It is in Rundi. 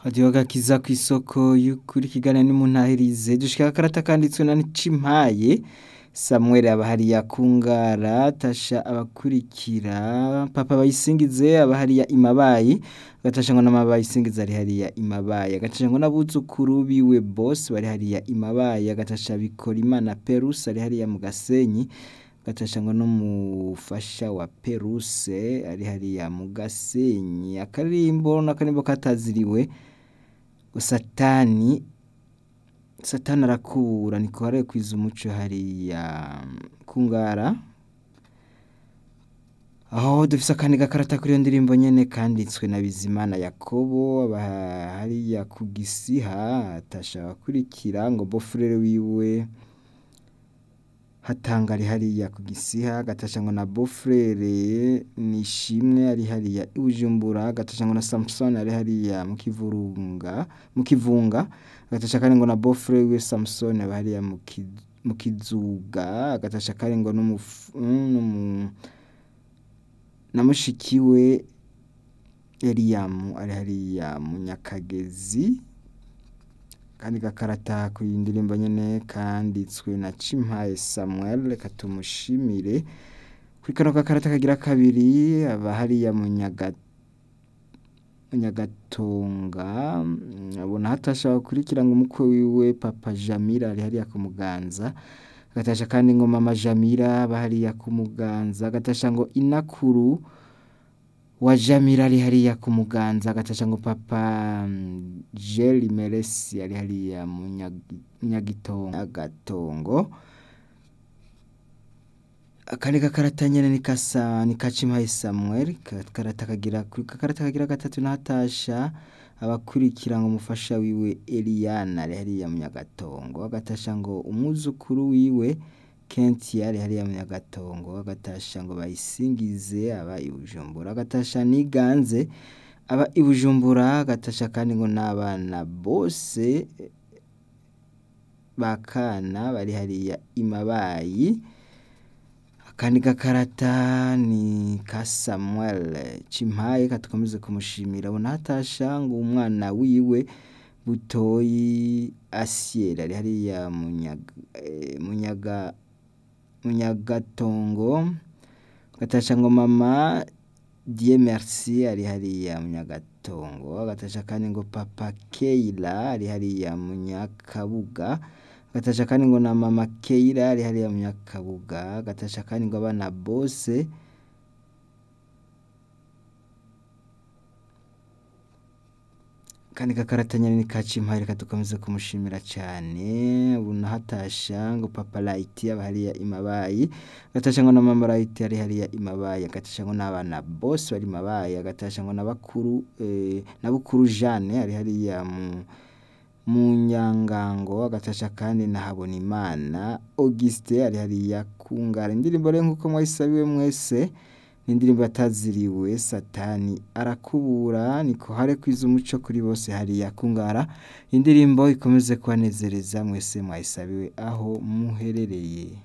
radiyo gakiza ku isoko y'ukuri kiganiro n'umuntahirize dushika akarata kanditswe na Cimpaye Samuel aba hariya kungara tasha abakurikira papa bayisingize aba hariya imabayi gatasha ngo n'amabayisingiza ari hariya imabayi gatasha ngo n'abuzukuru biwe boss bari hariya imabayi gatasha bikora imana Perus ari hariya mu Gasenyi gatasha ngo n'umufasha wa Peruse ari hariya mu Gasenyi akarimbo n'akarimbo kataziriwe satani satani arakubura niko hariya kwiza umuco hariya kungara aho dufise akandi gakarata kuri iyo ndirimbo nyene kanditswe na Bizimana Yakobo aba hariya ku gisiha atasha abakurikira ngo bofurere wiwe hatanga ari hariya ku gisiha gatasha ngo na bofurere nishimwe ari hariya i Bujumbura gatasha ngo na Samson ari hariya mu kivurunga mu kivunga gatasha kandi ngo na bofurere wiwe Samson aba hariya mu ki- mu kizuga gatasha kandi ngo n'umufu- n'umu na mushikiwe Eliyamu ari hariya mu Nyakagezi kandi gakarata ku ndirimbo nyene kanditswe na Cimpaye Samuel reka tumushimire kuri kano gakarata kagira kabiri aba hariya mu Nyaga mu Nyagatonga mm, abona hatasha bakurikira ngo umukwe wiwe Papa Jamila ari hariya ku Muganza gatasha kandi ngo Mama Jamila aba hariya ku Muganza gatasha ngo inakuru wa Jamila ari hariya ku Muganza gatasha ngo Papa mm, Jeli Meresi ari hariya mu Nyagi- Nyagitongo Agatongo akandi gakarata nyene ni kasa ni Kacimpaye Samuel gakarata kagira kuri gakarata kagira gatatu natasha abakurikira ngo umufasha wiwe Eliana ari hariya mu Nyagatongo agatasha ngo umwuzukuru wiwe Kenti ari hariya mu Nyagatongo agatasha ngo bayisingize aba i Bujumbura agatasha niganze aba i Bujumbura agatasha kandi ngo n'abana bose bakana bari hariya imabayi akandi gakarata ni ka Samuel Cimpaye katukomeze kumushimira abona hatasha ngo umwana wiwe butoyi Asiel ari hariya mu Nyaga eh, mu Nyaga mu Nyagatongo gatasha ngo mama Dieu merci ari hariya mu Nyagatongo agatasha kandi ngo papa Keila ari hariya mu Nyakabuga gatasha kandi ngo na mama Keila ari hariya mu Nyakabuga gatasha kandi ngo abana bose kandi gakarata nyene ni ka Cimpaye reka dukomeze kumushimira cane ubona hatasha ngo papa Light aba hariya imabayi gatasha ngo na mama Light ari hariya imabayi gatasha ngo n'abana bose bari imabayi agatasha ngo na bakuru eh, na bukuru Jeanne ari hariya mu mu Nyangango agatasha kandi na Habonimana Auguste ari hariya kungara indirimbo rero nkuko mwayisabiwe mwese ni indirimbo yataziriwe satani arakubura niko hare kwiza umuco kuri bose hariya kungara indirimbo ikomeze kubanezereza mwese mwayisabiwe aho muherereye